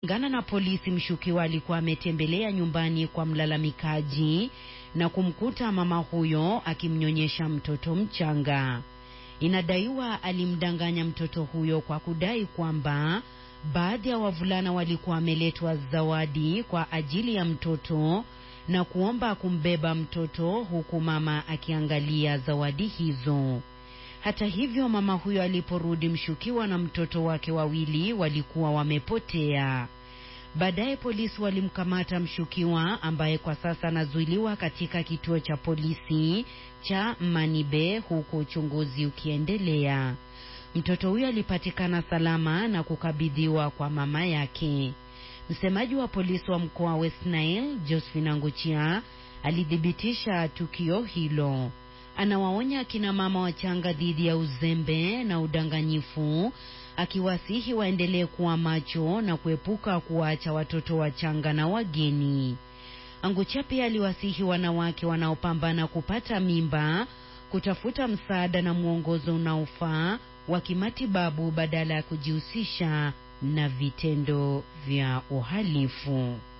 Kulingana na polisi, mshukiwa alikuwa ametembelea nyumbani kwa mlalamikaji na kumkuta mama huyo akimnyonyesha mtoto mchanga. Inadaiwa alimdanganya mtoto huyo kwa kudai kwamba baadhi ya wavulana walikuwa wameletwa zawadi kwa ajili ya mtoto na kuomba kumbeba mtoto huku mama akiangalia zawadi hizo. Hata hivyo, mama huyo aliporudi, mshukiwa na mtoto wake wawili walikuwa wamepotea. Baadaye polisi walimkamata mshukiwa ambaye kwa sasa anazuiliwa katika kituo cha polisi cha Manibe huku uchunguzi ukiendelea. Mtoto huyo alipatikana salama na kukabidhiwa kwa mama yake. Msemaji wa polisi wa mkoa wa West Nile, Josephine Anguchia, alithibitisha tukio hilo. Anawaonya akina mama wachanga dhidi ya uzembe na udanganyifu, akiwasihi waendelee kuwa macho na kuepuka kuwaacha watoto wachanga na wageni. Anguchia pia aliwasihi wanawake wanaopambana kupata mimba kutafuta msaada na mwongozo unaofaa wa kimatibabu badala ya kujihusisha na vitendo vya uhalifu.